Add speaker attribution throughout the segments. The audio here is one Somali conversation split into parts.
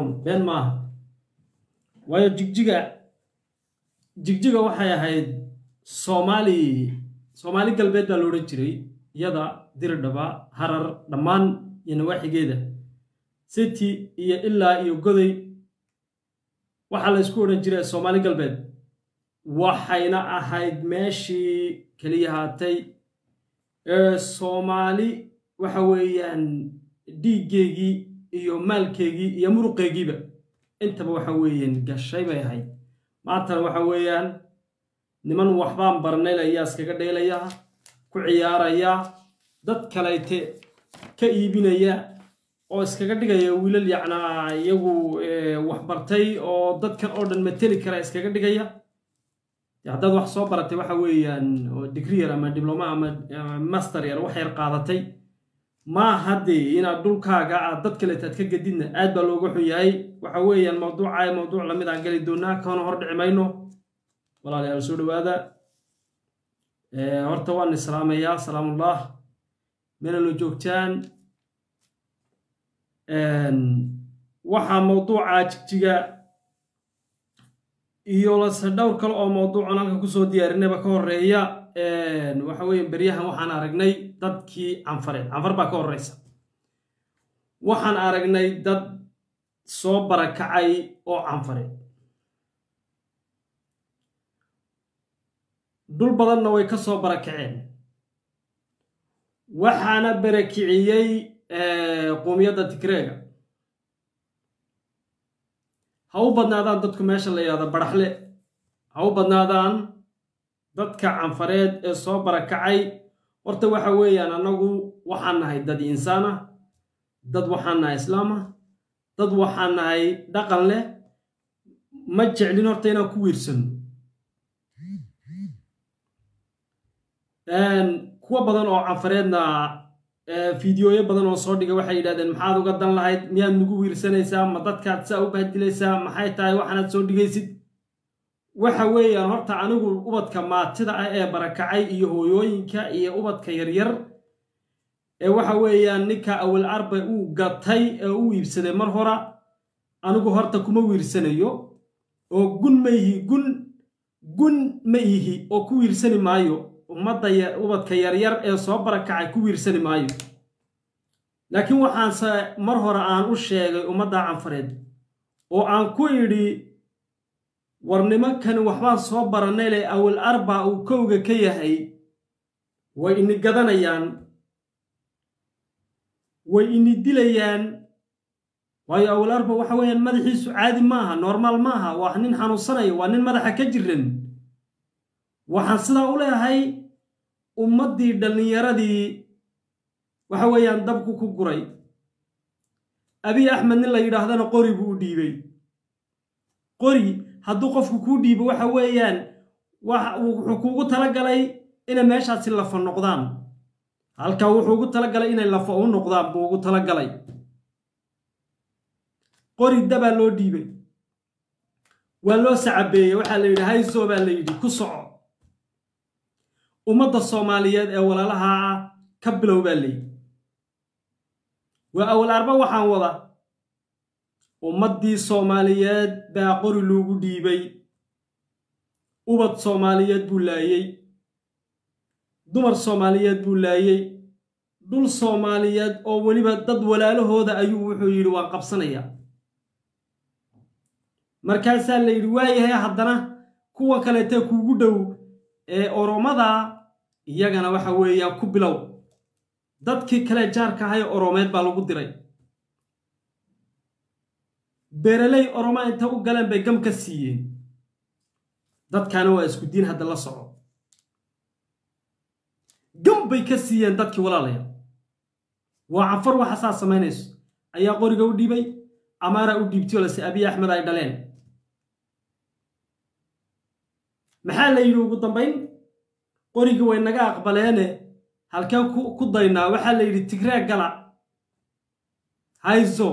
Speaker 1: run been maaha waayo jigjiga jigjiga waxay ahayd soomaali soomaali galbeed baa la odhan jiray iyada diridhaba harar dhammaan iyo nawaaxigeeda city iyo ilaa iyo goday waxaa la ysku odhan jiray soomaali galbeed waxayna ahayd meeshii keliya haatay ee soomaali waxa weeyaan dhiiggeygii iyo maalkeygii iyo muruqeygiiba intaba waxa weeyaan gashay bay ahayd maantana waxa weeyaan niman waxbaan barnayl ayaa iskaga dheelaya ku ciyaaraya dad kaleyte ka iibinaya oo iskaga dhigaya wiilal yacnaa iyagu waxbartay oo dadkan oo dhan mateli kara iskaga dhigaya haddaad wax soo baratay waxa weeyaan oo digri yar ama dibloma ama master yar wax yar qaadatay ma haddee inaad dhulkaaga aad dad kaleeta aad ka gedidna aad baa looga xun yahay waxa weeyaan mawduuca mawduuc lamid aan geli doonaa kana hor dhici mayno walaalayaal soo dhawaada horta waan islaamayaa salaamullah meelalo joogtaan waxaa mawduuca jigjiga iyo lase dhowr kale oo mawduucan halka kusoo diyaarinayba ka horeeya waxa weeye beryahan waxaan aragnay dadkii canfareed canfar baa ka horeysa waxaan aragnay dad soo barakacay oo canfareed dhul badanna way ka soo barakaceen waxaana barakiciyey qoomiyadda tigreega ha u badnaadaan dadku meesha la yidhahdo baraxle ha u badnaadaan dadka canfareed ee soo barakacay horta waxa weeyaan annagu waxaan nahay dad insaan ah dad waxaan nahay islaam ah dad waxaan nahay dhaqan leh ma jeclin horta inaan ku wiirsano kuwa badan oo canfareedna fideoyo badan oo soo dhiga waxay yidhahdeen maxaad uga dan lahayd miyaad nagu wiirsanaysaa ma dadkaad saa u bahdilaysaa maxay tahay waxaanaad soo dhigaysid waxa weeyaan horta anigu ubadka maatida ah ee barakacay iyo hooyooyinka iyo ubadka yaryar ee waxa weeyaan ninka awal arba uu gatay ee u iibsaday mar hora anigu horta kuma wiirsanayo oo gun ma ihi gun gun ma ihi oo ku wiirsani maayo ummadda ubadka yaryar ee soo barakacay ku wiirsani maayo laakiin waxaanse mar hore aan u sheegay ummadda canfareed oo aan ku idhi war nimankani waxbaan soo baranayle awal arba uu kowga ka yahay way ini gadanayaan way ini dilayaan waayo awal arba waxa weeyaan madaxiisu caadi maaha normaal maaha waa nin xanuunsanaya waa nin madaxa ka jiran waxaan sidaa u leeyahay ummaddii dhallinyaradii waxa weeyaan dabku ku guray abiy axmed nin la yidhaahdana qori buu u dhiibay qori hadduu qofku kuu dhiibo waxa weeyaan wuxuu kuugu talagalay inay meeshaasi lafa noqdaan halkaa wuxuu ugu talagalay inay lafa u noqdaan buu ugu talagalay qori dabaa loo dhiibay waa loo sacabeeyey waxaa la yidhi hayso baa la yidhi ku soco ummadda soomaaliyeed ee walaalaha ka bilow baa layidhi waa awal arba waxaan wada ummaddii soomaaliyeed baa qori loogu dhiibay ubad soomaaliyeed buu laayey dumar soomaaliyeed buu laayey dhul soomaaliyeed oo weliba dad walaalahooda ayuu wuxuu yidhi waan qabsanayaa markaasaa la yidhi waayahay haddana kuwa kaleetee kuugu dhow ee oromada iyagana waxa weeyaan ku bilow dadkii kale jaarka ahay oromeed baa lagu diray beeraley oroma inta u galeen bay gam ka siiyeen dadkaana waa isku diin hadda la soco gam bay ka siiyeen dadkii walaalaya waa canfar waxa saa samaynayso ayaa qoriga u dhiibay amaara u dhiibtay oo lase abiy axmed ay dhaleen maxaa la yidhi ugu dambayn qorigii way naga aqbaleene halkeen ku daynaa waxaa la yidhi tigree gala hayso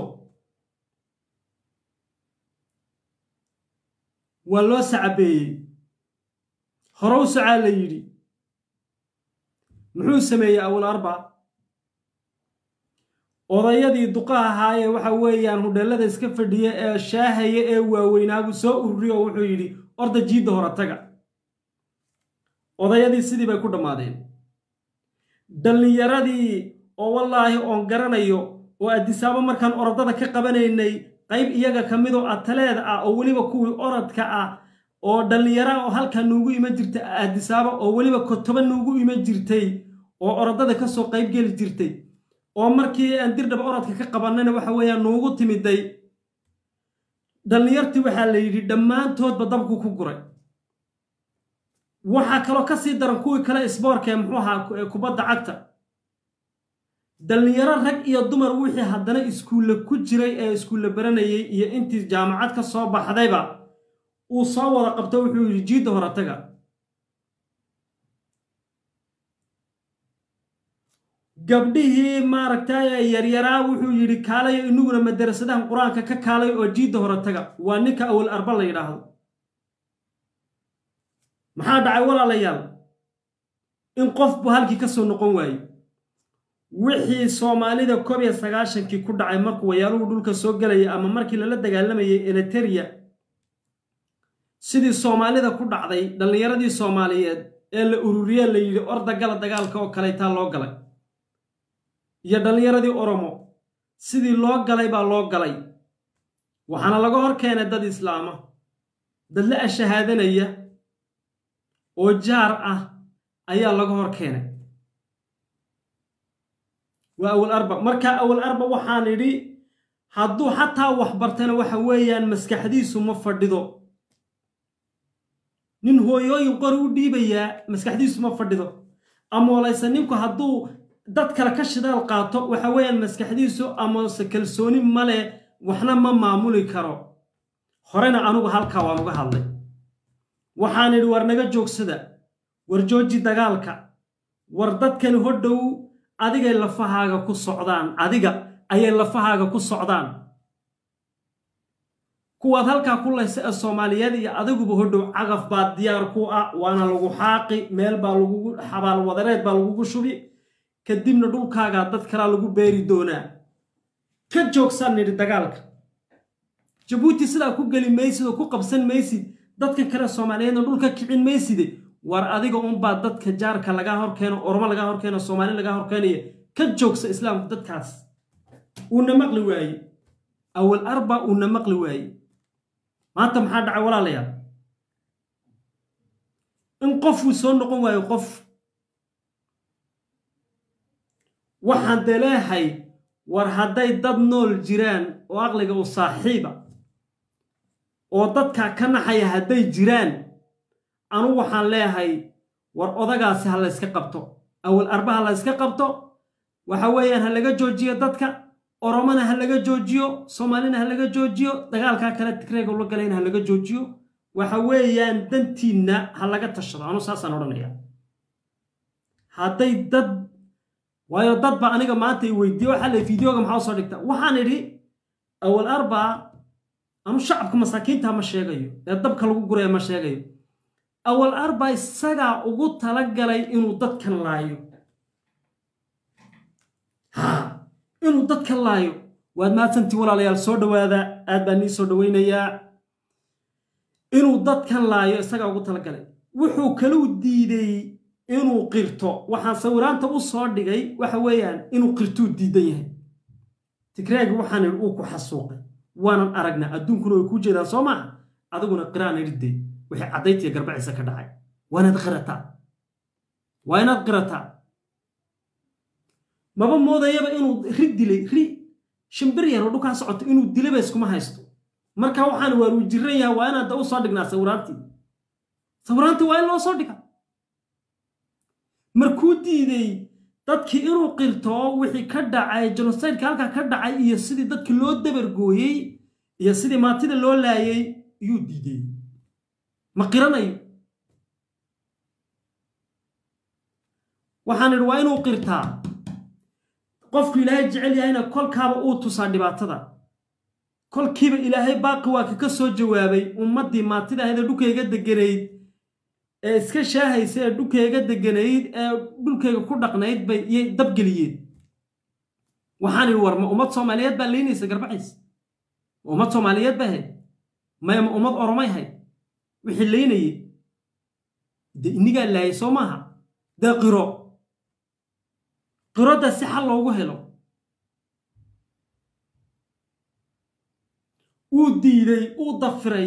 Speaker 1: waa loo sacabeeyey horow socaa la yidhi muxuu sameeyey awal arba odayadii duqa ahaayee waxa weeyaan hudheellada iska fadhiya ee shaahaya ee waaweynaabu soo ururiy oo wuxuu yidhi orda jiidda hore taga odayadii sidii bay ku dhammaadeen dhallinyaradii oo wallaahi oon garanayo oo addisaabo markaan orodada ka qabanaynay qayb iyaga ka midoo ataleed ah oo weliba kuwii orodka ah oo dhallinyara oo halkaa nuugu iman jirtay addisaabo oo weliba kotoba nuugu iman jirtay oo orodada ka soo qayb geli jirtay oo markii aan dirdhaba orodka ka qabannayna waxa weeyaan nuugu timiday dhallinyartii waxaa la yidhi dhammaantoodba dabku ku guray waxaa kaloo ka sii daran kuwii kale isboorkee muxuu ahaa kubadda cagta dhallinyaro rag iyo dumar wixii haddana iskuulle ku jiray ee iskuulle baranayay iyo intii jaamacad ka soo baxdayba uu soo wada qabto wuxuu yidhi jiidda hore taga gabdhihii maaragtay yaryaraa wuxuu yidhi kaalayo inaguna madarasadahan qur-aanka ka kaalay oo jiidda hore taga waa ninka awal arba la yidhaahdo maxaa dhacay walaalayaal in qofbu halkii ka soo noqon waaye wixii soomaalida koob iyo sagaashankii ku dhacay markuu wayaaluhu dhulka soo gelaya ama markii lala dagaalamayay eliteria sidii soomaalida ku dhacday dhallinyaradii soomaaliyeed ee la ururiye la yidhi orda gala dagaalka oo kalaytaa loo galay iyo dhallinyaradii oromo sidii loo galay baa loo galay waxaana laga hor keenay dad islaama dad la ashahaadanaya oo jaar ah ayaa laga hor keenay waa awal arba markaa awal arba waxaan idhi hadduu xataa wax bartana waxa weeyaan maskaxdiisu ma fadhido nin hooyooyin qori u dhiibayaa maskaxdiisu ma fadhido amoolayse ninku hadduu dad kale ka shidaal qaato waxa weeyaan maskaxdiisu amoose kalsooni male waxna ma maamuli karo horena anugu halkaa waan uga hadlay waxaan idhi war naga joogsada war jooji dagaalka war dadkani hodhow adigay lafahaaga ku socdaan adiga ayay lafahaaga ku socdaan kuwaad halkaa ku laysa ee soomaaliyeed iyo adiguba hodhow cagaf baa diyaar ku ah waana lagu xaaqi meel baa lagugu xabaal wadareed baa lagugu shubi kadibna dhulkaagaa dad kalaa lagu beeri doonaa ka joogsaan nidhi dagaalka jabuuti sidaa ku geli maysid oo ku qabsan maysid dadkan kale soomaaliyeedna dhulka kicin mayside war adiga unbaa dadka jaarka lagaa horkeeno oromo lagaa horkeeno soomaali lagaa horkeenaya ka joogsa islaamku dadkaas uuna maqli waaye awal arba uuna maqli waaye maanta maxaa dhacay walaalayaal in qofuu soo noqon waayo qof waxaan dee leehay war hadday dad nool jiraan oo aqliga u saaxiiba oo dadkaa ka naxaya hadday jiraan anugu waxaan leehay war odagaasi ha layska qabto awal arba ha layska qabto waxa weeyaan ha laga joojiyo dadka oromona ha laga joojiyo soomaalina ha laga joojiyo dagaalkaa kale tigreega la galayna ha laga joojiyo waxa weeyaan dantiinna ha laga tashado anu saasaan odhanaya hadday dad waayo dad ba aniga maanta i weydiiye waxaa la fideoga maxaa usoo dhigta waxaan idhi awal arba anu shacabka masaakiinta ma sheegayo ee dabka lagu guraya ma sheegayo awal arba isagaa ugu talagalay inuu dadkan laayo ha inuu dadkan laayo waad mahadsantii walaalayaal soo dhowaada aad baan nii soo dhowaynayaa inuu dadkan laayo isagaa ugu talagalay wuxuu kaluu diidey inuu qirto waxaan sawiraanta u soo dhigay waxa weeyaan inuu qirtuu diidan yahay tigreegi waxaan idhi uu ku xasuuqay waanan aragnaa adduunkuna way kuu jeedaan soo maaha adiguna qiraan idhidee wixii caddayntiiyo garbaciisa ka dhacay waa inaad qirataa waa inaad qirataa maba moodayaba inuu ri dilay ri shimbir yar oo dhukaa socoto inuu dilaba iskuma haysto marka waxaan waar uu jiran yahay waa inaad u soo dhignaa sawiraantii sawiraantii waa in loo soo dhiga markuu diiday dadkii inuu qirto wixii ka dhacay jenosaydka halkaa ka dhacay iyo sidii dadki loo dabargooyey iyo sidii maatida loo laayay iyuu diidey ma qiranayo waxaan idhi waa inuu qirtaa qofku ilaahay jecel yahayna kolkaaba uu tusaa dhibaatada kolkiiba ilaahay baaqi waa ka ka soo jawaabay ummaddii maatida ahayd ee dhulkayga deganayd ee iska shaahaysa ee dhulkayga deganayd ee dhulkayga ku dhaqnayd bay iyay dabgeliyeen waxaan idhi war ma ummad soomaaliyeed baa leynaysa garbaciis ma ummad soomaaliyeed ba ahayd maya ma ummad oromay ahayd wixii leynayey de inigaa laayay soo maaha dee qiro qirodda si xal loogu helo uu diiday uu dafiray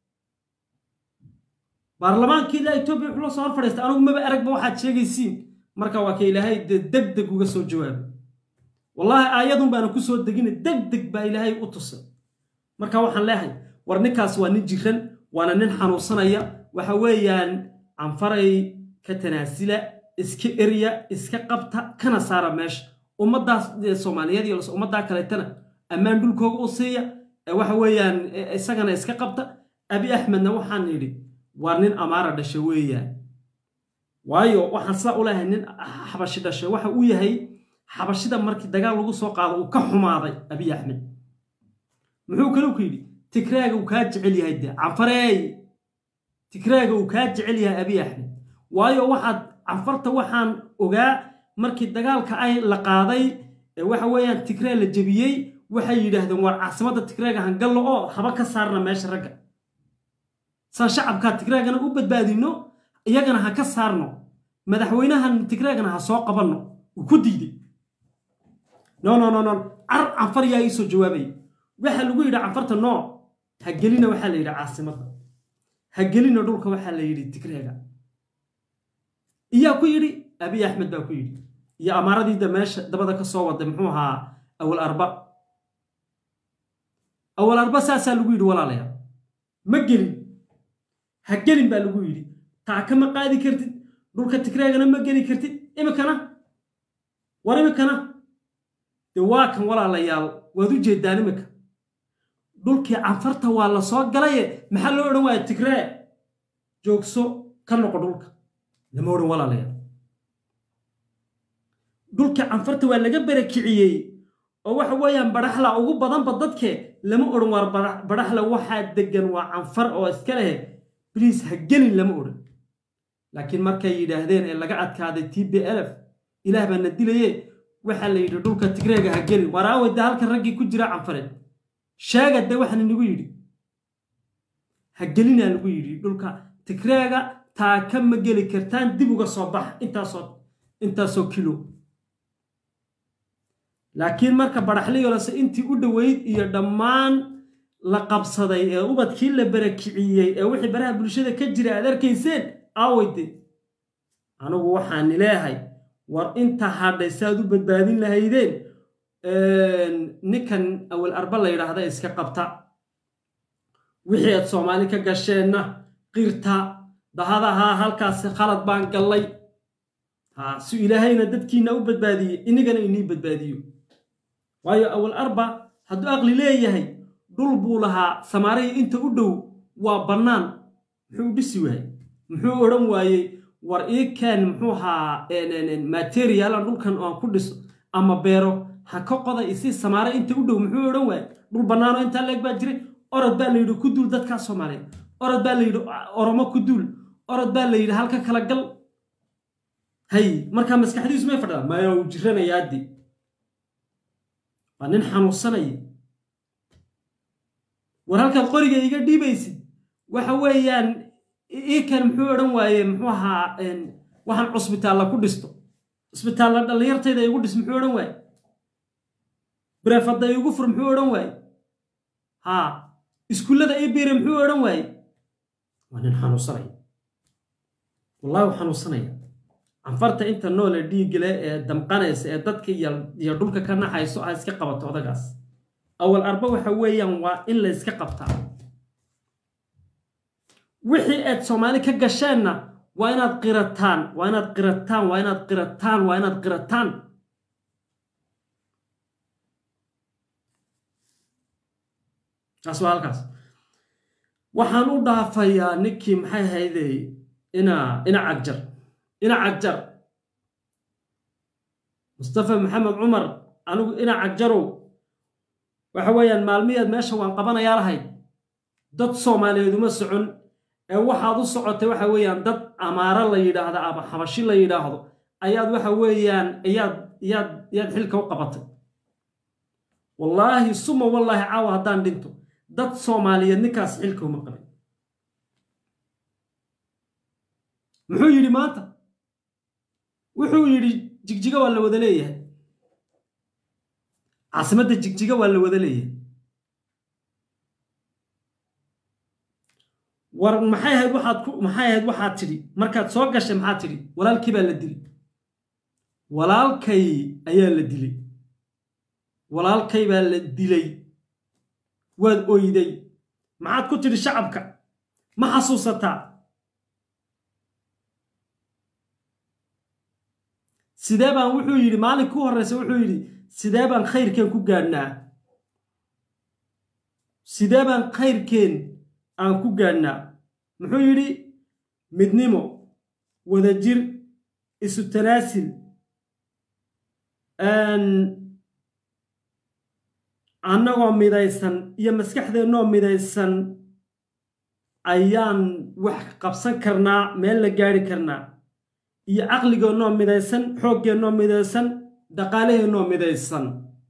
Speaker 1: baarlamaankii ilaa etoobiya wuxuu la soo hor fadhiistay anigu maba aragba waxaad sheegaysiin marka waa ka ilaahay dee deg deg uga soo jawaabay wallaahi aayadun baana ku soo degina deg deg baa ilaahay u tusay marka waxaan leehay war ninkaas waa nin jiran waana nin xanuunsanaya waxa weeyaan canfaray ka tanaasila iska erya iska qabta kana saara meesha ummaddaas soomaaliyeed iyo ummaddaa kaleetana ammaan dhulkooga u siiya waxa weeyaan isagana iska qabta abi axmedna waxaan yidhi waa nin amaara dhasha weeyaan waayo waxaan sidaa u leehay nin xabashi dhasha waxa uu yahay xabashida markii dagaal lagu soo qaado uu ka xumaaday abiy axmed muxuu kale ku yidhi tigraaga uu kaa jecel yahay de canfareey tigraaga uu kaa jecel yahay abiy axmed waayo waxaad canfarta waxaan ogaa markii dagaalka ay la qaaday waxa weeyaan tigree la jebiyey waxay yidhaahdeen waar caasimadda tigraaga hangallo oo haba ka saarna meesha ragga saan shacabkaa tigraagana u badbaadino iyagana ha ka saarno madaxweynahan tigraagana ha soo qabanno uu ku diiday no no no no car canfar yaa ii soo jawaabaya waxaa lagu yidhi canfarta no ha gelina waxaa la yidhi caasimadda ha gelina dhulka waxaa la yidhi tigreega iyaa ku yidhi abiy axmed baa ku yidhi iyo amaaradiida meesha dabada ka soo waday muxuu ahaa awal arba awal arba saasaa lagu yidhi walaalayaal ma gelin ha gelin baa lagu yidhi taaka ma qaadi kartid dhulka tigreegana ma geli kartid imikana war imikana dee waa kan walaalayaal waad u jeeddaan imika dhulkii canfarta waa la soo galaye maxaa loo odhan waaya tigree joogso ka noqo dhulka lama odhan walaalayaal dhulkii canfarta waa laga barakiciyey oo waxa weeyaan badhaxla ugu badanba dadke lama odhan waar badhaxla waxaa degan waa canfar oo iska leh bliis ha gelin lama odhan laakiin markay yidhaahdeen ee laga adkaaday t b lf ilaah baa na dilaye waxaa la yidhi dhulka tigreega ha gelin waraawey de halkan raggii ku jira canfareed sheega de waxaana nagu yidhi ha gelinaa lagu yidhi dhulka tigreega taaka ma geli kartaan dib uga soo bax intaasoo intaasoo kilo laakiin marka badhaxliyolase intii u dhoweyd iyo dhammaan la qabsaday ee ubadkii la barakiciyey ee wixii baraha bulshada ka jira aad arkayseen aaweyde anigu waxaani leehay war inta hadhay saaad u badbaadin lahaydeen ninkan awal arba la yidhaahda iska qabta wixii aad soomaali ka gasheenna qirta dahadahaa halkaasi khalad baan gallay si ilaahayna dadkiina u badbaadiyey inigana inii badbaadiyo waayo awal arba hadduu aqli leeyahay dhul buu lahaa samaariya inta u dhow waa bannaan muxuu dhisi waayey muxuu odhan waayey war ii keen muxuu ahaa materialan dhulkan aan ku dhiso ama beero ha ka qoda isi samaare inta u dhow muxuu odhan waayey dhul bannaanoo intaa leeg baa jiray orod baa la yidhi ku duul dadkaa soomaaliyeed orod baa la yidhi oromo ku duul orod baa la yidhi halka kala gal hay markaa maskaxdiisu may fadhida maya uu jiranayaadi waa nin xanuunsanaya war halkaad qoriga iga dhiibaysid waxa weeyaan iikan muxuu odhan waaye muxuu ahaa waxaan cusbitaalla ku dhisto cusbitaalla dhallinyartayda igu dhis muxuu odhan waaye brefadda igu fur muxuu odhan waaye haa iskuullada ii biire muxuu odhan waaye waa nin xanuunsanaya wallahi u xanuunsanaya canfarta inta noole dhiigale ee damqanaysa ee dadka iyo dhulka ka naxayso ha iska qabato odagaas awal arba waxa weeyaan waa in la yska qabtaa wixii aad soomaali ka gasheenna waa inaad qirataan waa inaad qirataan waa inaad qirataan waa inaad qirataan taas waa halkaas waxaan u dhaafayaa ninkii maxay hayday ina ina cagjar ina cagjar mustafa maxamed cumar anigu ina cagjarow waxa weeyaan maalmiyaad meesha waan qabanayaa lahayd dad soomaaliyeed uma socon ee waxaad u socotay waxa weeyaan dad amaaro la yidhaahdo ama xabashi la yidhaahdo ayaad waxa weeyaan iyaad iyaad iyaad xilka u qabatay wallaahi suma wallaahi caawa haddaan dhinto dad soomaaliyeed ninkaas xilka uma qabin muxuu yidhi maanta wuxuu yidhi jigjiga waa la wada leeyahay caasimadda jigjiga waa la wada leeyahay war maxay ahayd waxaad ku maxay ahayd waxaad tidhi markaad soo gashay maxaad tidhi walaalkii baa la dilay walaalkay ayaa la dilay walaalkay baa la dilay waad oyday maxaad ku tidhi shacabka ma xasuusataa sidee baan wuxuu yidhi maalin ku horreysa wuxuu yidhi sidee baan khayrkeen ku gaadhnaa sidee baan khayrkeen aan ku gaadhnaa muxuu yidhi midnimo wadajir isu tanaasil annagoo midaysan iyo maskaxdeennoo midaysan ayaan wax qabsan karnaa meel la gaadhi karnaa iyo caqligeennoo midaysan xooggeennoo midaysan dhaqaalaheennoo midaysan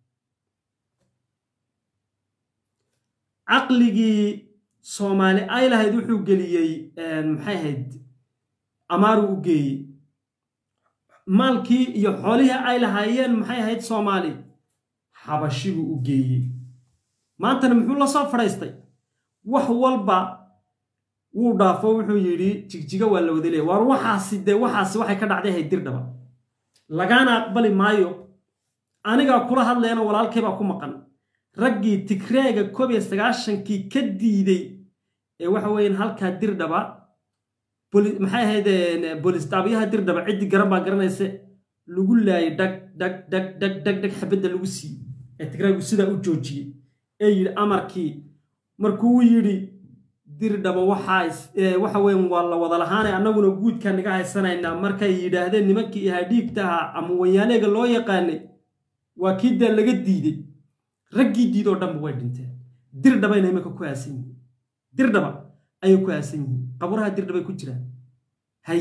Speaker 1: caqligii soomaali ay lahayd wuxuu geliyey maxay ahayd amaaruu u geeyey maalkii iyo xoolihii ay lahaayeen maxay ahayd soomaali xabashibuu u geeyey maantana muxuu la soo fadhaystay wax walba wuu dhaafo wuxuu yidhi jigjiga waa la wada leeya waar waxaasi dee waxaasi waxay ka dhacday ahayd dirdhaba lagaana aqbali maayo anigaa kula hadlayana walaalkaybaa ku maqan raggii tigreega koob iyo sagaashankii ka diiday ee waxa weeyaan halkaa dirdhaba maxay ahayd boolistaabyaha dirdhaba ciddii garan baa garanaysa lagu laayay dhag dhag dhag dhag dhag dhag xabadda lagu siiyey ee tigreegu sidaa u joojiyey ee yidhi amarkii markuu yidhi dirdhaba waxa weyan waa la wada lahaanay annaguna guudkaa naga haysanaynaa markay yidhaahdeen nimankii ahaa dhiigtaha ama wanyaaleega loo yaqaanay waa kii dee laga diiday raggii diidoo dhanba way dhinteen dirdhabayna iminka ku aasan yihiin dirdhaba ayay ku aasan yihiin qaburaha dirdhabay ku jiraan hay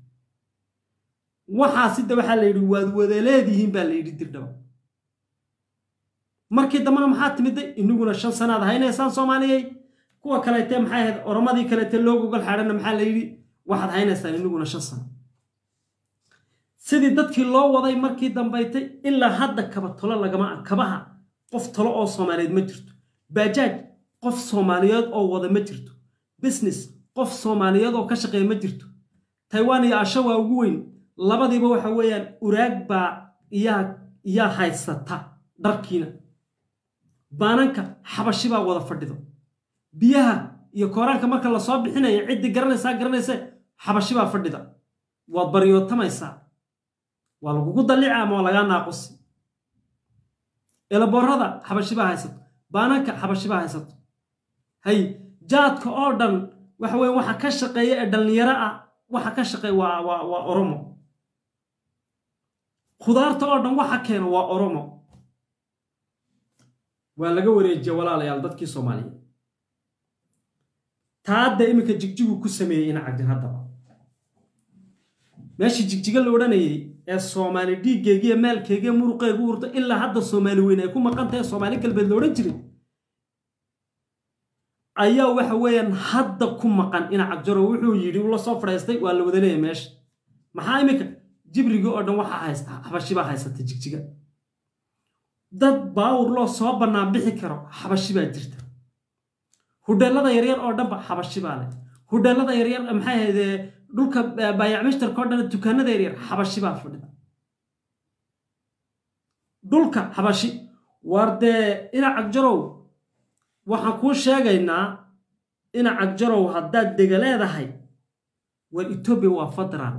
Speaker 1: waxaa sida waxaa la yidhi waad wada leedihiin baa la yidhi dirdhaba markii dambena maxaa timiday inaguna shan sanaad haynaysaan soomaaliyey kuwa kaleete maxay ahayd oromadii kaleete loo gogol xaadhana maxaa la yidhi waxaad haynaysaan inaguna shan sano sidii dadkii loo waday markii dambaytay ilaa hadda kaba tolo lagama kabaha qof talo oo soomaaliyeed ma jirto baajaaj qof soomaaliyeed oo wada ma jirto business qof soomaaliyeed oo ka shaqeeya ma jirto taiwan iyo asha waa ugu weyn labadiiba waxa weeyaan uraag baa iyaa iyaa haysata dharkiina baananka xabashi baa wada fadhido biyaha iyo kooraanka marka lasoo bixinaya ciddii garanaysaa garanaysa xabashi baa fadhida waad baryootamaysaa waa lagugu dallica ama waa lagaa naaqusi elaboorada xabashi baa haysato baananka xabashi baa haysato hay jaadka oo dhan waxa weeye waxa ka shaqeeya ee dhallinyaro ah waxa ka shaqeeya waa waa waa oromo khudaarta oo dhan waxa keena waa oromo waa laga wareejiya walaalayaal dadkii soomaaliyeed taadda iminka jigjigu ku sameeyey ina cagdin haddaba meeshii jigjiga la odhanayay ee soomaali dhiiggeygiiyo maalkeygiiyo muruqeygu urta ilaa hadda soomaali weyn ay ku maqan tahay soomaali galbeed la odhan jiray ayaa waxa weeyaan hadda ku maqan ina cagjaro wuxuu yidhi ula soo fadhaystay waa la wada leeyahy meesha maxaa iminka jibrigii oo dhan waxaa haysta xabashi baa haysata jigjiga dad baawur loo soo bannaan bixi karo xabashi baa jirta hudheellada yaryar oo dhanba xabashi baa leh hudheellada yaryar maxay ahayd dhulka baayacmishtarka oo dhan dukaanada yaryar xabashi baa fadhida dhulka xabashi waar dee ina cagjarow waxaan kuu sheegaynaa ina cagjarow haddaad dega leedahay waa etoobiya waa federaal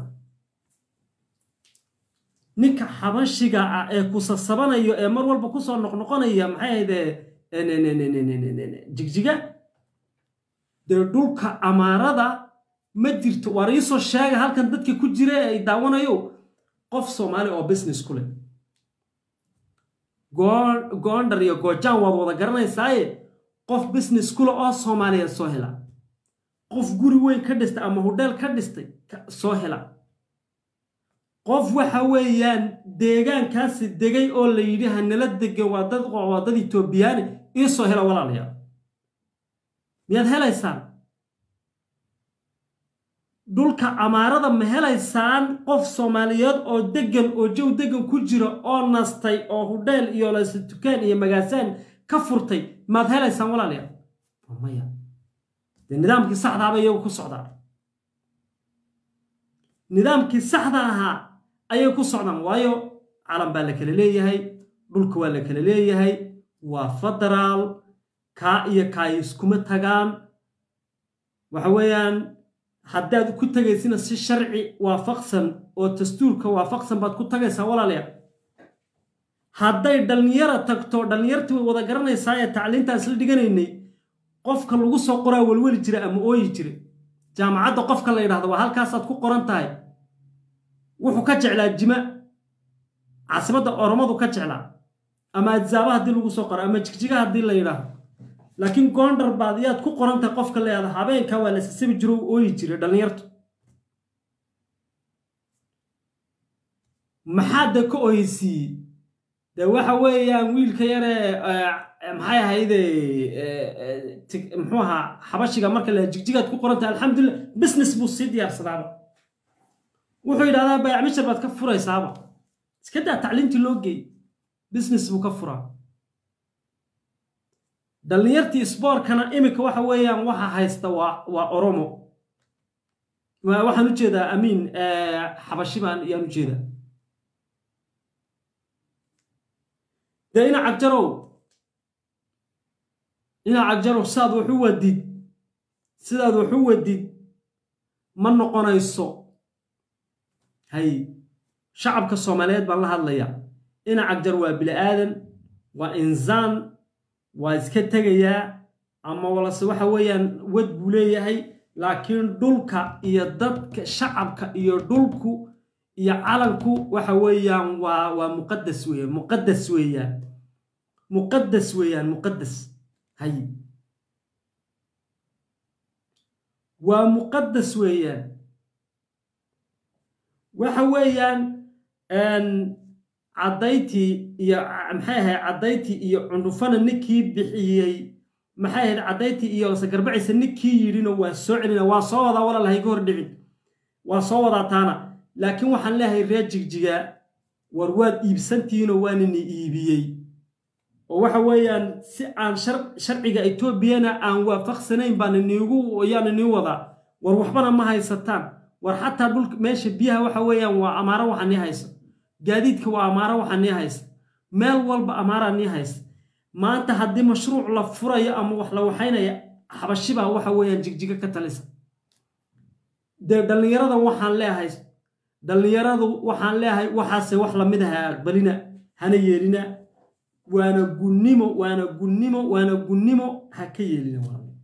Speaker 1: ninka xabashiga ah ee kusasabanayo ee mar walba kusoo noqnoqonaya maxay ahayde jigjiga dee dhulka amaarada ma jirto waar iisoo sheega halkan dadka ku jira ee ay daawanayo qof soomaali oo business ku leh goondar iyo goojaan waad wada garanaysaaye qof business kule oo soomaaliyeed soo hela qof guri weyn ka dhistay ama hudheel ka dhistay soo hela qof waxa weeyaan deegaankaasi degay oo la yidhi hanala degan waa dad waa dad etoobiyaani iisoo hela walaalayaal miyaad helaysaan dhulka amaarada ma helaysaan qof soomaaliyeed oo degan oo jow degan ku jira oo nastay oo hudheel iyo layse tukaan iyo magaasaan ka furtay maad helaysaan walaalayaal maya dee nidaamkii saxdaaba iyagu ku socdaan nidaamkii saxda ahaa ayay ku socdaan waayo calan baa la kala leeyahay dhulka waa la kala leeyahay waa federaal kaa iyo kaay iskuma tagaan waxa weeyaan haddaad ku tagaysina si sharci waafaqsan oo dastuurka waafaqsan baad ku tagaysaa walaalayaal hadday dhallinyara tagto dhallinyartii way wada garanaysaa ee tacliintaan isla dhiganaynay qofka lagu soo qoraa welweli jira ama ooyi jira jaamacadda qofka la yidhahdo waa halkaasaad ku qoran tahay wuxuu ka jeclaa jima caasimadda oromadu ka jeclaa ama adzaaba haddii lagu soo qoro ama jigjiga haddii la yidhaahdo laakiin goondar baad iyaad ku qoran tahay qofka la yidhahdo habeenka waa la sasabi jiro u ooyi jiray dhallinyartu maxaa de ka oysiiyey de waxa weeyaan wiilka yaree maxay ahayde muxuu ahaa xabashiga marka la jigjigaad ku qoran tahay alxamdulillah business buu sii diyaarsadaaba wuxuu yidhahdaa bayacmishar baad ka furaysaaba iska daa tacliintii loo geey business buu ka furaa dhallinyartii sboorkana iminka waxa weeyaan waxa haysta waa waa oromo waxaan u jeedaa amiin xabashi baan ayaan u jeedaa dee ina cagjarow ina cagjarow sidaad wax u wadid sidaad wax u wadid ma noqonayso hay shacabka soomaaliyeed baan la hadlayaa ina cagjar waa bini aadan waa insaan waa iska tegayaa ama walase waxa weeyaan wad buu leeyahay laakiin dhulka iyo dadka shacabka iyo dhulku iyo calanku waxa weeyaan waa waa muqadas weeyaan muqadas weeyaan muqadas weeyaan muqadas hay waa muqadas weeyaan waxa weeyaan caddayntii iyo maxay ahayd caddayntii iyo cundhufana ninkii bixiyey maxay ahayd caddayntii iyo sagarbacisa ninkii yidhina waa soo celina waa soo wadaa walaalahay ka hor dhicin waa soo wadaa taana laakiin waxaan leeyahay reer jigjiga war waad iibsantihiinoo waanini iibiyey oo waxa weeyaan si aan sharciga etoobiyana aan waafaqsanayn baana niigu yaana nii wadaa war waxbana ma haysataan war xataa dhulka meesha biyaha waxa weeyaan waa amaaro waxa nii haysa gaadiidka waa amaaro waxa nii haysa meel walba amaaraa nii haysa maanta haddii mashruuc la furayo ama wax la waxaynaya xabashibaa waxa weeyaan jigjiga ka talisa dee dhallinyaradan waxaan leeyahay dhallinyaradu waxaan leeyahay waxaase wax lamid aha aqbalina hana yeelina waana gunnimo waana gunnimo waana gunnimo ha ka yeelina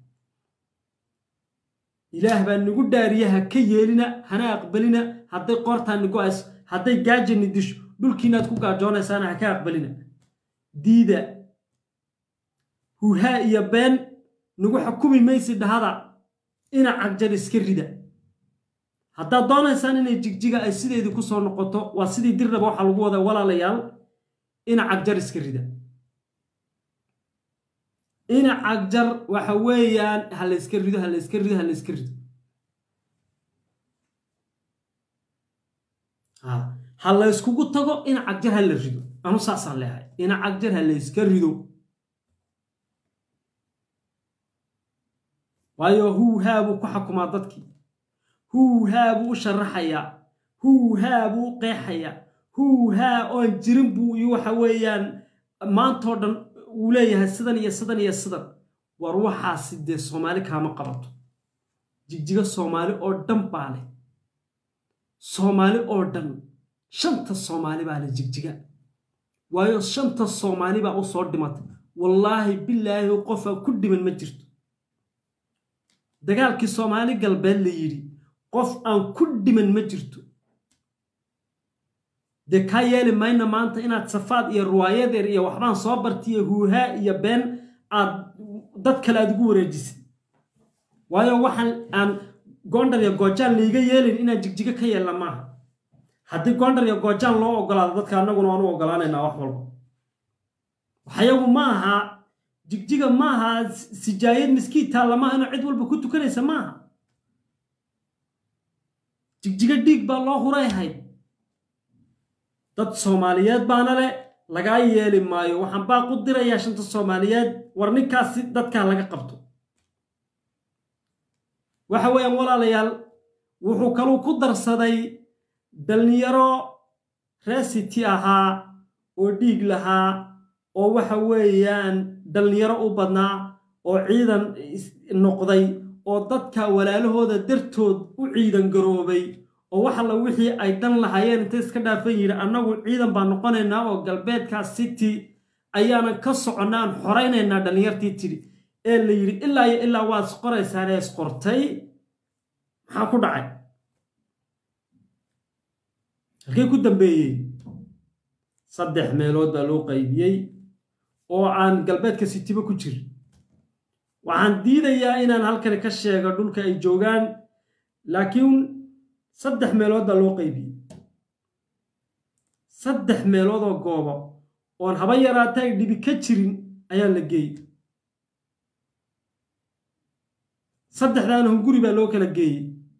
Speaker 1: ilaah baa nagu dhaariya ha ka yeelina hana aqbalina hadday qoortaa nigo ays hadday gaajani disho dhulkiinaad ku gaajoonaysaan ha ka aqbalina diida huhaa iyo been nagu xukumi maysi dhahada ina cagjar iska rida haddaad doonaysaan inay jigjiga ay sideedii ku soo noqoto waa sidii dirnaba waxaa lagu wadaa walaalayaal ina cagjar iska rida ina cagjar waxa weeyaan ha la yska rido ha la yska rido ha la yska rido ha la yskugu tago ina cagjar ha la rido anu saasaan leehay ina cagjar ha la yska rido waayo huuhaa buu ku xakumaa dadkii huuhaa buu u sharaxayaa huuhaa buu u qeexayaa huuhaa oon jirin buu iyo waxa weeyaan maantoo dhan uu leeyahay sidan iyo sidan iyo sidan war waxaasi dee soomaali kaama qabato jigjiga soomaali oo dhan baa leh soomaali oo dhan shanta soomaali baa leh jigjiga waayo shanta soomaali baa u soo dhimatay wallaahi bilaahi qofaa ku dhiman ma jirto dagaalkii soomaali galbeed la yidhi qof aan ku dhiman ma jirto dee kaa yeeli mayna maanta inaad safaad iyo ruwaayadeer iyo waxbaan soo bartiyo huuhaa iyo been aad dad kale aad ugu wareejisid waayo waxaan aan goondhar iyo goojaan layga yeelin inaan jigjigo ka yeelna maaha haddii gondar iyo goojaan loo ogolaado dadka annaguna waanu ogolaanaynaa wax walba waxyagu ma aha jigjiga ma aha sijaayad miskiid taalla maaha inuu cid walba ku tukanaysa ma aha jigjiga dhiig baa loo hurayhayd dad soomaaliyeed baana le lagaa yeeli maayo waxaan baa ku dirayaa shanta soomaaliyeed war ninkaasi dadkaa laga qabto waxa weeyaan walaalayaal wuxuu kaluu ku darsaday dhallinyaro resity ahaa oo dhiig lahaa oo waxa weeyaan dhallinyaro u badnaa oo ciidan noqday oo dadka walaalahooda dartood u ciidan garoobay oo wax alla wixii ay dan lahaayeen intay iska dhaafan yidhi annagu ciidan baan noqonaynaa oo galbeedka city ayaanan ka soconnaa aan xoraynaynaa dhallinyartii tidhi ee la yidhi ilaa iyo ilaa waad isqoraysaanee isqortay maxaa ku dhacay halkay ku dambeeyey saddex meelood baa loo qaybiyey oo aan galbeedka sitiba ku jirin waxaan diidayaa inaan halkani ka sheego dhulka ay joogaan laakiin saddex meelood baa loo qaybiyey saddex meelood oo goobo oon haba yaraata ay dhibi ka jirin ayaa la geeyey saddexdaana hunguri baa loo kala geeyey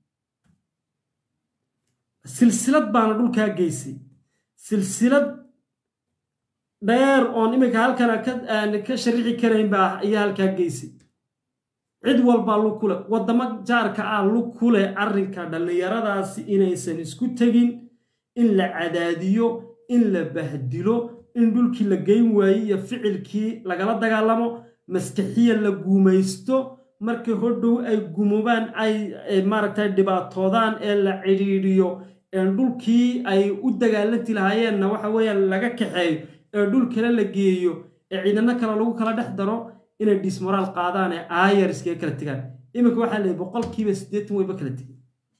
Speaker 1: silsilad baana dhulkaa geysay silsilad dheer oon iminka halkana ka sharixi karayn baa ayaa halkaa geysay cid walbaa lug ku leh waddamo jaarka ah lug ku leh arrinka dhallinyaradaasi inaysan isku tegin in la cadaadiyo in la bahdilo in dhulkii la geyn waayey iyo ficilkii lagala dagaalamo maskaxiya la guumaysto markii hodhow ay gumubaan ay maaragtay dhibaatoodaan ee la cidhiidhiyo ee dhulkii ay u dagaalanti lahaayeenna waxa weeyaan laga kaxeeyo ee dhul kale la geeyo ee ciidano kale lagu kala dhex daro inay dismoraal qaadaan ee aayar iskaga kala tegaan iminka waxaa leeyay boqolkiiba siddeetan wayba kala tegay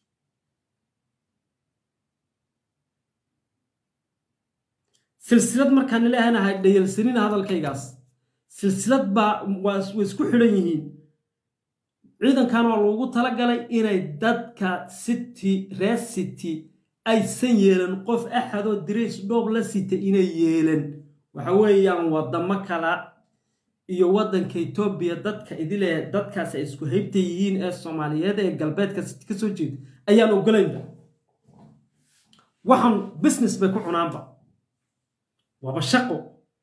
Speaker 1: silsilad markaan leehanahay dhayalsanina hadalkaygaas silsilad baa way isku xidhan yihiin ciidankan waa loogu talagalay inay dadka city reer city aysan yeelan qof axadoo dirays dhoob la sita inay yeelan waxa weeyaan waddamo kala iyo waddanka etoobiya dadka idile dadkaas ay isku haybta yihiin ee soomaaliyeed ee galbeedka city ka soo jeeda ayaan ogolaynba waxaan business bay ku cunaanba waaba shaqo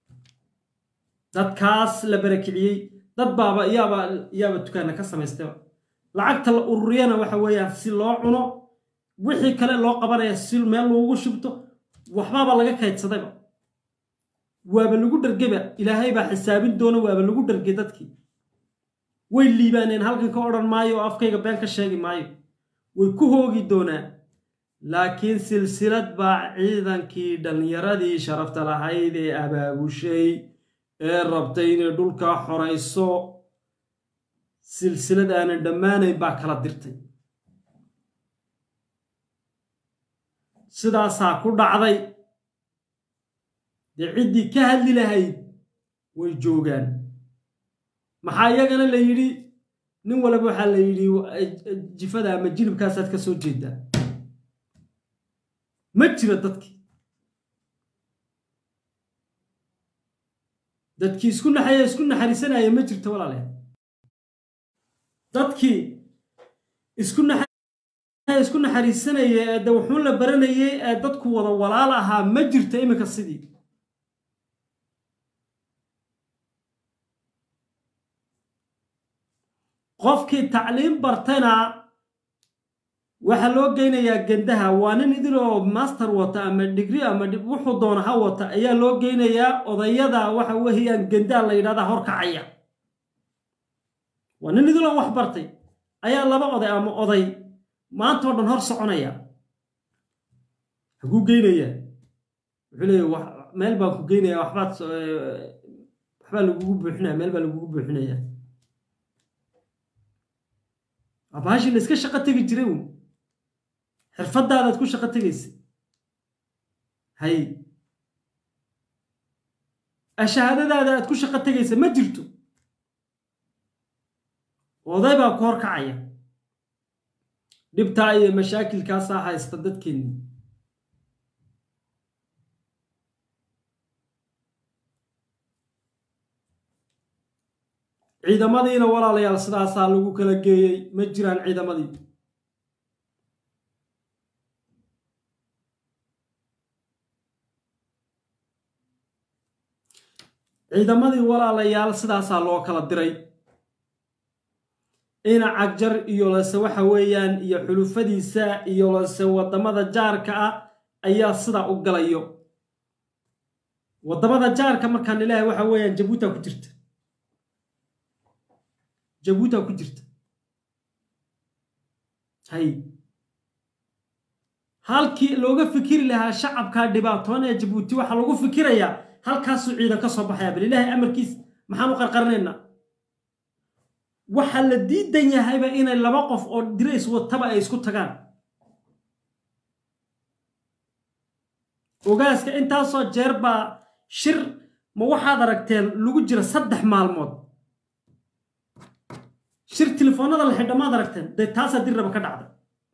Speaker 1: dadkaas la barakiciyey dad baaba yaaba yaaba dukaana ka samaystayba lacagta la ururiyana waxa weeyaan si loo cuno wixii kale loo qabanaya si meel loogu shubto waxbaaba laga kaydsadayba waaba lagu dhargeba ilaahay baa xisaabin doona waaba lagu dhargay dadkii way liibaaneen halkan ka odhan maayo oo afkayga been ka sheegi maayo way ku hoogi doonaan laakiin silsilad baa ciidankii dhallinyaradii sharafta lahayd ee abaabushay ee rabtay inay dhulkaa xorayso silsilad aanan dhammaanayn baa kala dirtay sidaasaa ku dhacday dee ciddii ka hadli lahayd way joogaan maxaa iyagana la yidhi nin walaba waxaa la yidhi jifada ama jilibkaasaad ka soo jeedaa ma jira dadkii dadkii isku naxaya isku naxariisanaya ma jirto walaalayaal dadkii isku naxaya isku naxariisanaya ee de wuxuun la baranayay ee dadku wada walaal ahaa ma jirto iminka sidii qofkii tacliim bartana waxaa loo geynayaa gendaha waa nin idiloo master wata ama digri ama wuxuu doona ha wata ayaa loo geynayaa odayada waxa weeyaan gendaha la yidhahdaa horkacaya waa nin idiloo wax bartay ayaa laba oday ama oday maantao dhan hor soconaya haguu geynayaa wuxuu leeya meel baan ku geynaya waxbaad waxbaa lagugu buuxinaya meel baa lagugu buuxinaya abaashii la iska shaqo tegi jiray un xirfadaadaad ku shaqo tegaysa hay ashahaadadaada aad ku shaqo tegaysa ma jirto oday baa ku horkacaya dhibtaa iyo mashaakilkaasaa haysta dadkeennii ciidamadiina walaalayaal sidaasaa lagu kala geeyey ma jiraan ciidamadii ciidamadii walaalayaal sidaasaa loo kala diray ina cagjar iyo lase waxa weeyaan iyo xulufadiisa iyo lase waddamada jaarka ah ayaa sidaa u galayo waddamada jaarka markaan ilaahay waxa weeyaan jabuuta ku jirta jabuuta ku jirta hay halkii looga fikiri lahaa shacabkaa dhibaatoon ee jabuuti waxaa lagu fikirayaa halkaasuu ciidan ka soo baxaya bal ilaahay amarkiis maxaan u qarqarinaynaa waxaa la diidan yahayba inay laba qof oo dirays wataba ay isku tagaan ogaaska intaasoo jeer baa shir ma waxaad aragteen lagu jira saddex maalmood shir telefoonada la xidha maad aragteen dee taasaa dirraba ka dhacda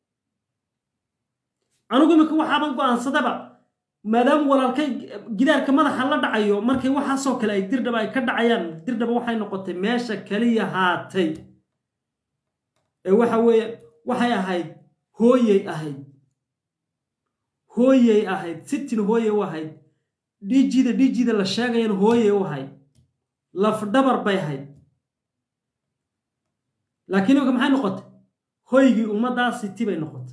Speaker 1: anugu iminka waxaaban go'aansadaba maadaama walaalkay gidaarka madaxa la dhacayo markay waxaasoo kale ay dirdhaba ay ka dhacayaan dirdhaba waxay noqotay meesha kaliya haatay ee waxa weeye waxay ahayd hooyey ahayd hooyey ahayd sitin hooye u ahayd dhiijida dhiijida la sheegayan hooye u ahayd lafdhabar bay ahayd laakiin imika maxay noqotay hoygii ummaddaa siti bay noqotay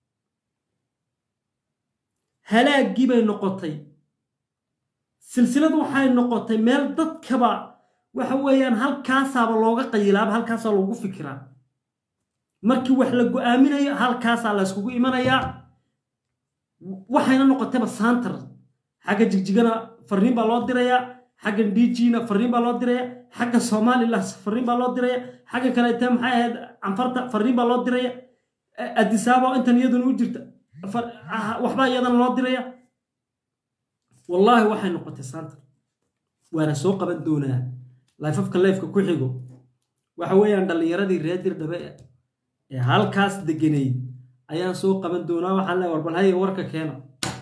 Speaker 1: halaaggii bay noqotay silsilad waxay noqotay meel dadkaba waxa weeyaan halkaasaaba looga qayilaaba halkaasaa loogu fikiraa markii wax la go'aaminayo halkaasaa la yskugu imanayaa waxayna noqotayba saantar xagga jigjigana farriin baa loo dirayaa xagga dhiijiina farriin baa loo diraya xagga somalilan farriin baa loo diraya xagga kaleete maxay ahayd canfarta farriin baa loo diraya adisaaba intan iyaduna u jirta waxbaa iyadana loo diraya wallaahi waxay noqotay saantar waana soo qaban doonaa layfafka leyfka ku xigo waxa weeyaan dhallinyaradii reer dirdhabe ee halkaas degenayd ayaan soo qaban doonaa waxaan leeya war bal haye warka keena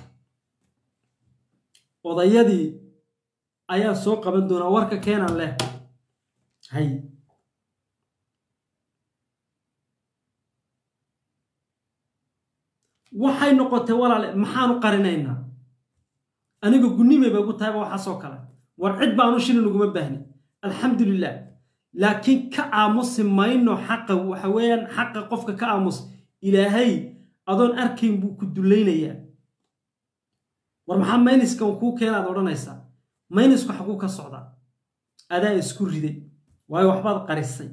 Speaker 1: odayadii ayaan soo qaban doonaa warka keenan leh hay waxay noqotay walaale maxaanu qarinaynaa aniga gunnimay bay gu tahayba waxaasoo kale war cid baanu shilin uguma baahni alxamdulilah laakiin ka aamusi mayno xaqa waxa weeyaan xaqa qofka ka aamus ilaahay adoon arkayn buu ku dullaynayaa war maxaa mayniskan kuu keenaad odhanaysaa maynisku xaguu ka socdaa adaa isku riday waayo waxbaad qarisay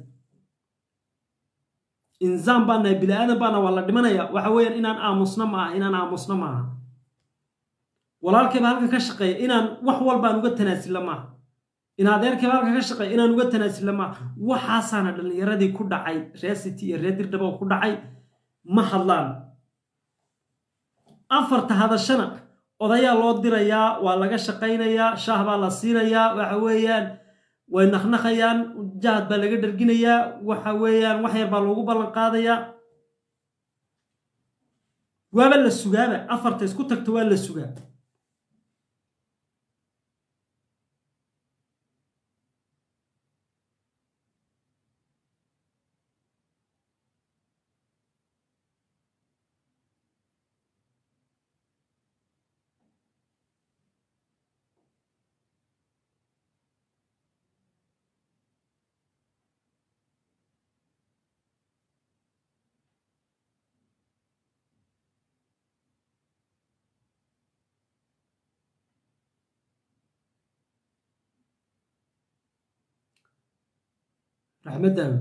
Speaker 1: insaan baa nahay bini aadan baana waa la dhimanaya waxa weeyaan inaan aamusno ma aha inaan aamusno ma aha walaalkayba halkan ka shaqeeya inaan wax walbaan uga tanaasilla maaha in adeerkayba halkan ka shaqeeya inaan uga tanaasilla maaha waxaasaana dhallinyaradii ku dhacay reer city iyo reer dirdhabo ku dhacay ma hadlaan afarta hadashana odayaa loo dirayaa waa laga shaqaynayaa shaah baa la siinayaa waxa weeyaan way naqnaqayaan jahad baa laga dharginayaa waxa weeyaan wax yar baa loogu ballan qaadayaa waaba la sugaaba afarta isku tagto waa la sugaa raxmed daawud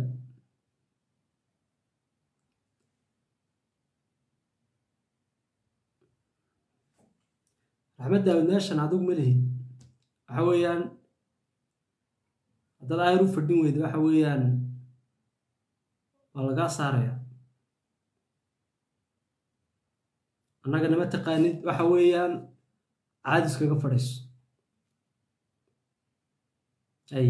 Speaker 1: raxmed daawud meeshan adigu ma lihid waxa weeyaan haddaad aayar u fadhin weyda waxa weeyaan waa lagaa saaraya annaga nama taqaanid waxa weeyaan caadis kaga fadhiiso ay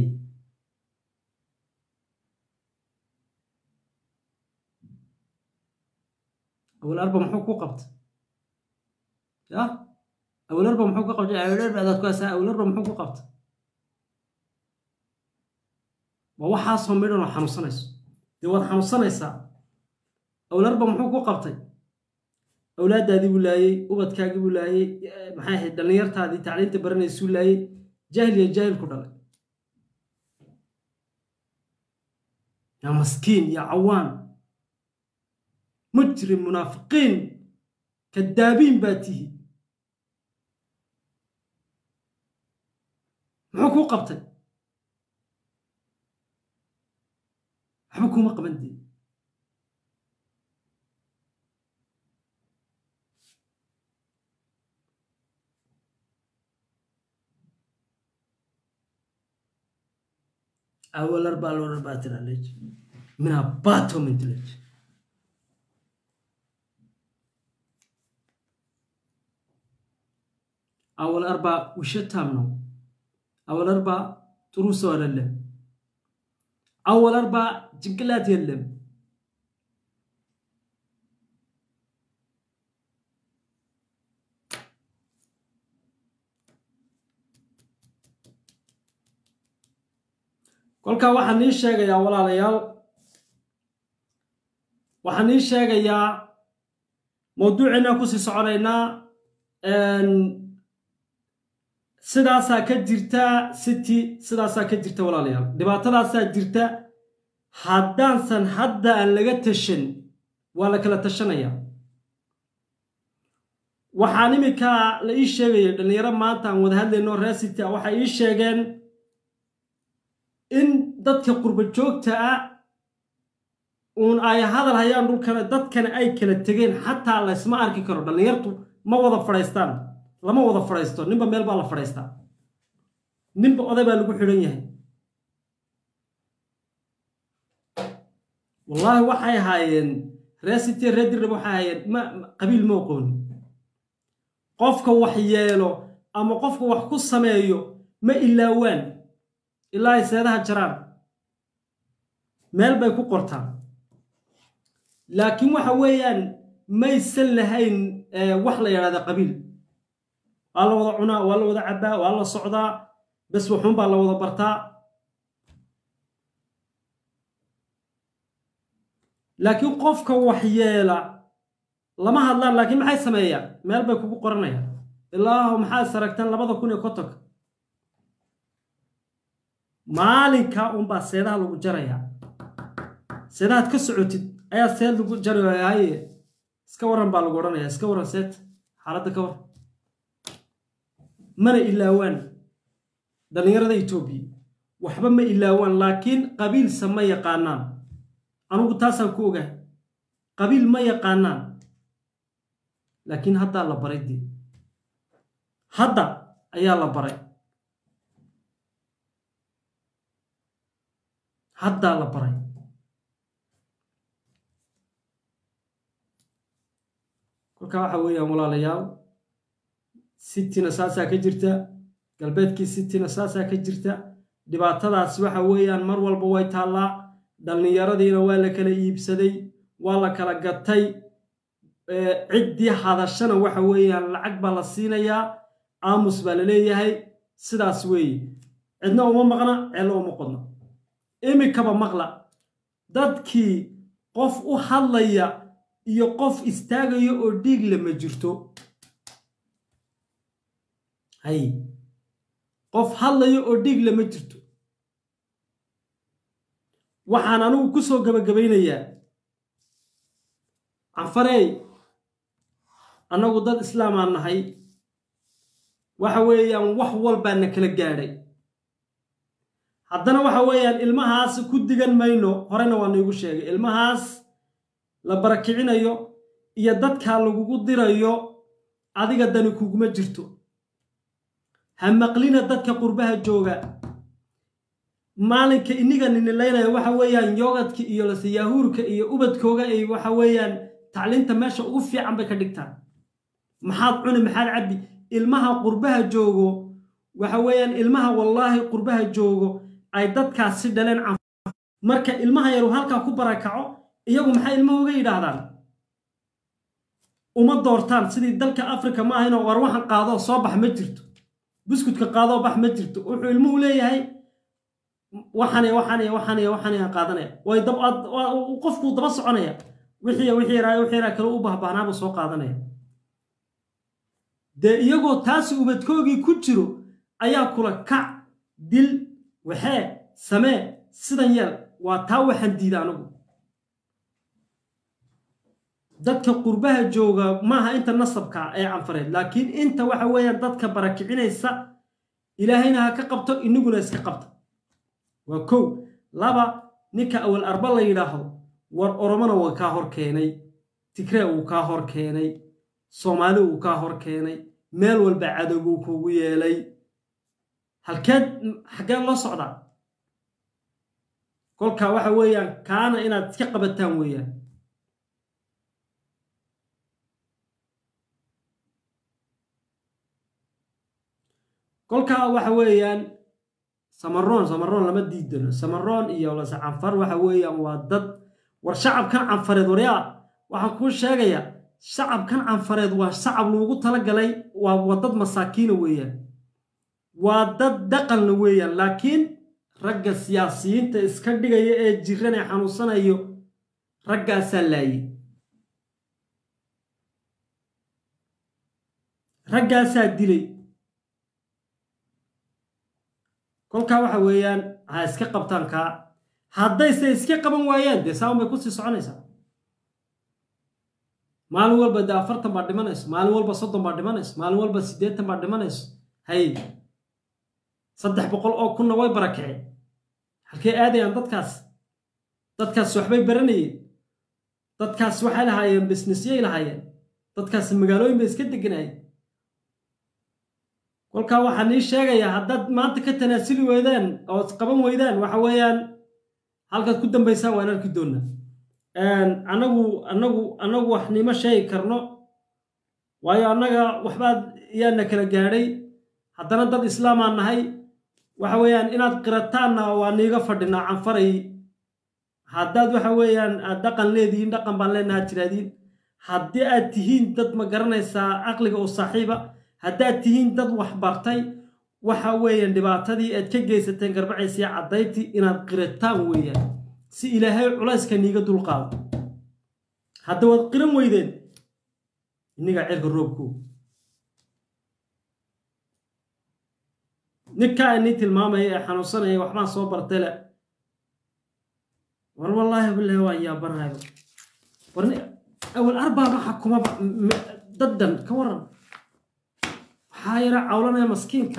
Speaker 1: awal arba muxuu ku qabta ya awal arba muxuu ku qabta awal arba adaad ku haysaa awal arba muxuu ku qabta waa waxaasoo midhan oo xanuunsanayso dee waad xanuunsanaysaa awlarba muxuu ku qabtay awlaaddaadii buu laayey ubadkaagii buu laayey maxay ahayd dhallinyartaadii tacliinta baranaysuu laayey jaahil iyo jaahil ku dhalay yaa maskiin yaa cawaan mujrim munaafiqiin kadaabiin baa tihi muxuu kuu qabtay waxba kuuma qaban dee أول أربعة لو أربعة تلالج من أباتهم من تلالج أول أربعة وش تامنو أول أربعة تروس ولا لا أول أربعة جنكلات يلم kolkaa waxaan ii sheegayaa walaalayaal waxaan ii sheegayaa mawduuciinaan kusii soconaynaa sidaasaa ka jirta city sidaasaa ka jirta walaalayaal dhibaatadaasaa jirta haddaansan hadda aan laga tashan waa la kala tashanaya waxaan iminkaa la ii sheegaya dhallinyaro maanta aan wada hadlayno reer city a waxay ii sheegeen in dadka qurba joogta ah uun ay hadal hayaan dhulkana dadkana ay kala tegeen xataa laysma arki karo dhallinyartu ma wada fadhaystaan lama wada fadhaysto ninba meel baa la fadhaystaa ninba oday baa lagu xidhan yahay wallaahi waxay ahaayeen ree city ree dirnab waxay ahaayeen ma qabiil ma oqooni qofka wax yeelo ama qofka wax ku sameeyo ma ilaawaan ilaa ay seedaha jaraan meel bay ku qortaan laakiin waxa weeyaan maysan lahayn wax la yidhahda qabiil waa la wada cunaa waa la wada cabbaa waa la socdaa bes waxuun baa la wada bartaa laakiin qofka waxyeela lama hadlaan laakiin maxay sameeyaan meel bay kugu qoranayaan ilaahu maxaad saragtaan labada kun iyo kontonka maalinkaa unbaa seedaha lagu jarayaa seedahaad ka socotid ayaa seed lagu jaraya haye iska waran baa lagu odhanayaa iska waran seet xaaladda ka war mana ilaawaan dhallinyarada etoobiya waxba ma ilaawaan laakiin qabiilsa ma yaqaanaan anugu taasaan ku ogahay qabiil ma yaqaanaan laakiin haddaa la baray dee hadda ayaa la baray haddaa la baray kolkaa waxa weeyaan walaalayaal sitina saasaa ka jirta galbeedkii sitina saasaa ka jirta dhibaatadaas waxa weeyaan mar walba way taallaa dhallinyaradiina waa la kala iibsaday waa la kala gatay ciddii hadashana waxa weeyaan lacag baa la siinayaa aamus baa la leeyahay sidaas weeye cidna uma maqna ceello uma qodna imikaba maqla dadkii qof u hadlaya iyo qof istaagaya oo dhiigle ma jirto hay qof hadlaya oo dhiigle ma jirto waxaan anigu ku soo gabagabaynayaa canfarey annagu dad islaamaan nahay waxa weeyaan wax walbaana kala gaadhay haddana waxa weeyaan ilmahaas ku digan mayno horena waa naigu sheegay ilmahaas la barakicinayo iyo dadkaa lagugu dirayo adiga dani kuguma jirto ha maqlina dadka qurbaha jooga maalinka iniga ninilaynaya waxa weeyaan yogadka iyo lasiyaahuurka iyo ubadkooga ay waxa weeyaan tacliinta meesha ugu fiican bay ka dhigtaan maxaad cuni maxaad cabbi ilmaha qurbaha joogo waxa weeyaan ilmaha wallaahi qurbaha joogo ay dadkaasi dhaleen marka ilmaha yaru halkaa ku barakaco iyagu maxay ilmaha uga yidhaahdaan uma doortaan sidii dalka africa ma ahaynoo war waxan qaadoo soo bax ma jirto buskudka qaadoo bax ma jirto wuxuu ilmuhu leeyahay waxanaya waxanaya waxanaya waxanaya qaadanaya way dab qofkuu daba soconaya wixii wixii yaraa wixii yaraa kale u bahbaahnaabuu soo qaadanaya dee iyagoo taasi ubadkoogii ku jiro ayaa kula kac dil waxee samee sidan yeel waa taa waxaan diida anigu dadka qurbaha jooga maaha inta nasabka ee canfareed laakiin inta waxa weeyaan dadka barakicinaysa ilaahayna ha ka qabto inaguna iska qabta waa kow laba ninka awal arba la yidhaahdo war oromona waa kaa hor keenay tigree wuu kaa hor keenay soomaali wuu kaa hor keenay meel walba cadowbuu kugu yeelay halkeed xaggeen loo socdaa kolkaa waxa weeyaan kaana inaad iska qabataan weeyaan kolkaa waxa weeyaan samaroon samaroon lama diidano samaroon iyo lase canfar waxa weeyaan waa dad war shacabkan canfareed waryaa waxaan kuu sheegayaa shacabkan canfareed waa shacab loogu talagalay waa waa dad masaakiina weeyaan waa dad dhaqanla weeyaan laakiin ragga siyaasiyiinta iska dhigaya ee jiran ee xanuunsanayo raggaasaa laayay raggaasaa dilay kolkaa waxa weeyaan ha iska qabtaan kaa haddayse iska qaban waayaan dee saaun bay kusii soconaysaa maalin walba dee afartan baa dhimanayso maalin walba soddon baa dhimanayso maalin walba siddeetan baa dhimanayso hay saddex boqol oo kunna way barakaceen halkay aadayaan dadkaas dadkaas waxbay baranayeen dadkaas waxay lahaayeen bisnisyay lahaayeen dadkaas magaalooyin bay iska deganayeen kolkaa waxaan ii sheegayaa haddaad maanta ka tanaasuli weydaan oo qaban weydaan waxa weeyaan halkaad ku dambaysaan waan arki doonnaa anagu anagu anagu wax nima sheegi karno waayo annaga waxbaad yaana kala gaadhay haddana dad islaamaan nahay waxa weeyaan inaad qirataanna waa niiga fadhinaa canfaray haddaad waxa weeyaan aad dhaqan leedihiin dhaqan baan leenaha tiraadiin haddii aad tihiin dad ma garanaysaa caqliga oo saaxiiba haddaad tihiin dad wax bartay waxa weeyaan dhibaatadii aad ka geysateen garbacaysii caddayntii inaad qirataan weeyaan si ilaahay culayska niiga dulqaado hadda waad qiran weydeen innigaa cirka roobku ninkaa inii tilmaamaya ee xanuunsanaya waxbaan soo bartay le war wallaahi bilahi waan yaabanayo war awal arbaa ma xakumaba daddan ka waran waxaa yara cawlanaya maskiinka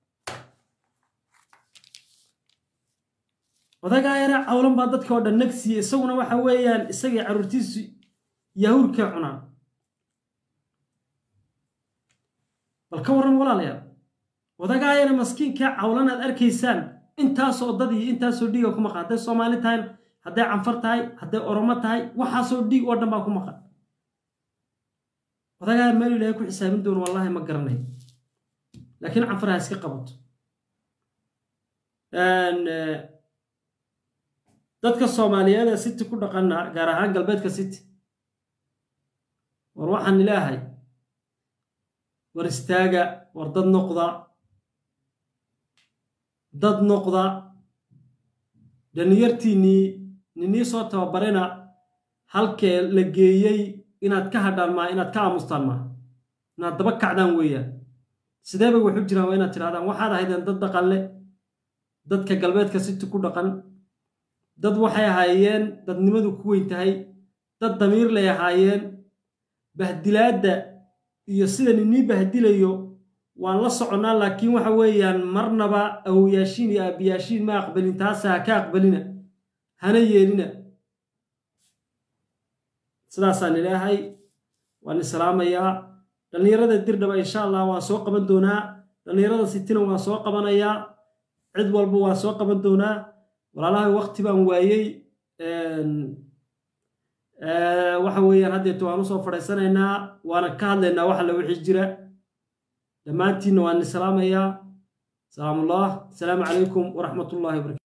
Speaker 1: odagaa yara cawlan baa dadka oo dhan nagsiya isaguna waxa weeyaan isagii carruurtiisu yahuurkay cunaan bal ka warran walaalayaal odagaa yara maskiinkaa cawlan aad arkaysaan intaasoo dad iyo intaasoo dhiiga ku maqan hadday soomaali tahay hadday canfar tahay hadday oromo tahay waxaasoo dhiig oo dhan baa ku maqan odagaa meel ilaahay ku xisaabin doono wallaahi ma garanay laakiin canfar ha iska qabato dadka soomaaliyeed ee city ku dhaqana gaar ahaan galbeedka city war waxaan ilaahay war istaaga war dad noqda dad noqda dhalinyartiinnii ninii soo tababarena halkee la geeyey inaad ka hadhaan maaha inaad ka aamustaan maaha inaad daba kacdaan weeyaan sidee bay waxu jiraan waa inaad tidhahdaan waxaad ahaydeen dad dhaqan leh dadka galbeedka city ku dhaqan dad waxay ahaayeen dadnimadu ku weyn tahay dad damiir lay ahaayeen bahdilaadda iyo sida ninii bahdilayo waan la soconnaa laakiin waxa weeyaan marnaba awoyaashiin iyo aabiyaashiin ma aqbalin taasa ha ka aqbalina hana yeelina sidaasaan ilaahay waan islaamayaa dhallinyarada dirdhaba insha allah waan soo qaban doonaa dhallinyarada sitina waan soo qabanayaa cid walba waan soo qaban doonaa walaalahay wakti baan waayey waxa weeyaan haddeeto waan usoo fadhaysanaynaa waana ka hadlaynaa wax alla wixii jira dhammaantiinna waan islaamayaa salaamullah asalaamu calaykum waraxmat ullahi wabarakatu